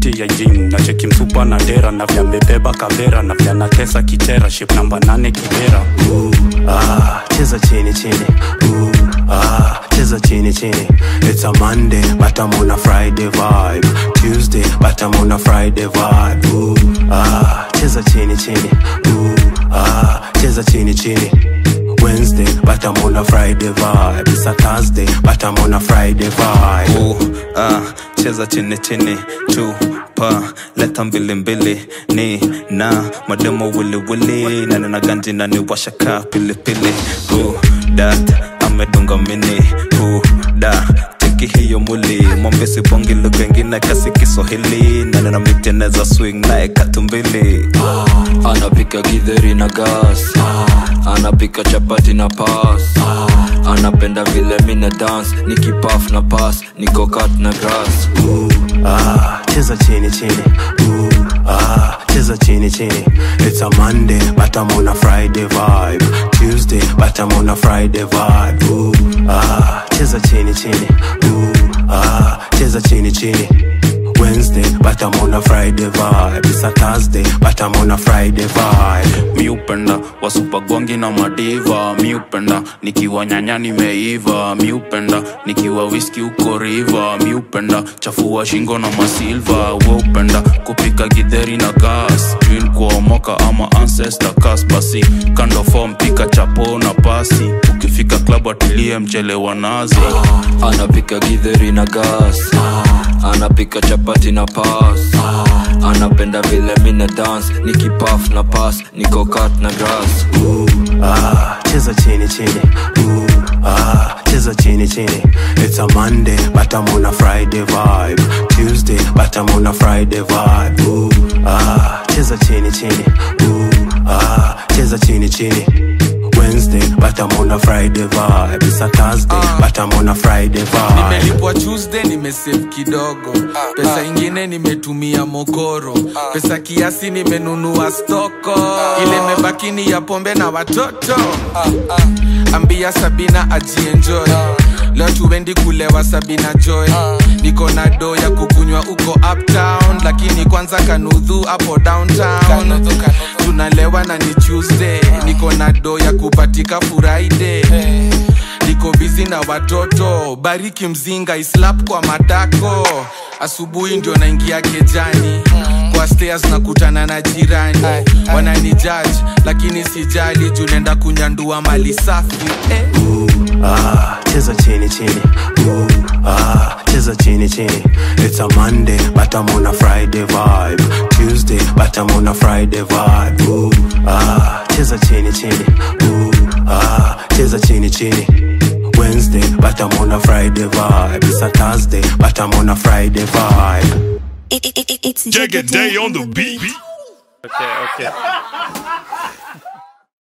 fiti ya jing na cheki msupa na dera na vya mebeba kavera na vya natesa kichera ship namba nane kibera ah, cheza chini chini Ooh, ah, cheza chini chini it's a monday but i'm on a friday vibe tuesday but i'm on a friday vibe Ooh, ah, cheza chini chini Ooh, ah, cheza chini chini Wednesday, but I'm on a Friday vibe. It's a Thursday, but I'm on a Friday vibe. Ooh, ah, cheza chini chini chupa leta mbili mbili ni na mademo wili wili na nina ganji na ni washaka pilipili Ooh, dat amedunga mini Ooh, da cheki hiyo muli mwambesi bongi lugha ingine kasi kiswahili na nina miteneza swing naye katumbili anapika githeri na gas anapika chapati na pas anapenda vile mina dance nikipaf na pas nikokat na grass ah, cheza chini chini Ooh, ah, cheza chini chini it's a monday but i'm on a friday vibe tuesday but i'm on a friday vibe Ooh, ah, cheza chini chini Ooh, ah, cheza chini chini Wednesday, but I'm on a Friday vibe. It's a Thursday, but I'm on a Friday vibe. mi upenda wasupagwangi na madiva mi upenda nikiwa nyanya nimeiva mi upenda nikiwa wiski uko riva mi upenda chafua shingo na masilva we upenda kupika gidheri na gas twin kuomoka ama ancestor kas basi kando form pika chapo na pasi ukifika klabu atilie mchele wa nazi anapika githeri na gas anapika chapati na pas anapenda vile mina dance nikipaf na pas nikokat na grass Ooh, ah, cheza chini chini Ooh, ah, cheza chini chini it's a monday but i'm on a friday vibe tuesday but i'm on a friday vibe Ooh, ah, cheza chini chini Ooh, ah, cheza chini chini wednesday but i'm on a friday vibe it's a thursday but i'm on a friday vibe nimelipwa tuesday nimesave kidogo pesa ingine nimetumia mokoro pesa kiasi nimenunua stoko ile mebakini ya pombe na watoto ambia sabina ajienjoy leo tuendi kulewa sabina joy niko na do ya kukunywa uko uptown lakini kwanza kanudhu hapo downtown tunalewa na ni tuesday niko na do ya kupatika friday niko bizi na watoto bariki mzinga islap kwa matako asubuhi ndio naingia kejani kwa stairs nakutana na jirani wanani judge lakini sijali juu naenda kunyandua mali safi eh. ah, cheza chini chini Ooh, ah, cheza chini chini it's a monday but i'm on a friday vibe tuesday but i'm on a friday vibe Ooh, ah, cheza chini chini Ooh, ah, cheza chini chini wednesday but i'm on a friday vibe it's a thursday but i'm on a friday vibe It, it, it, it's Jagged Day on the beat. Okay, okay.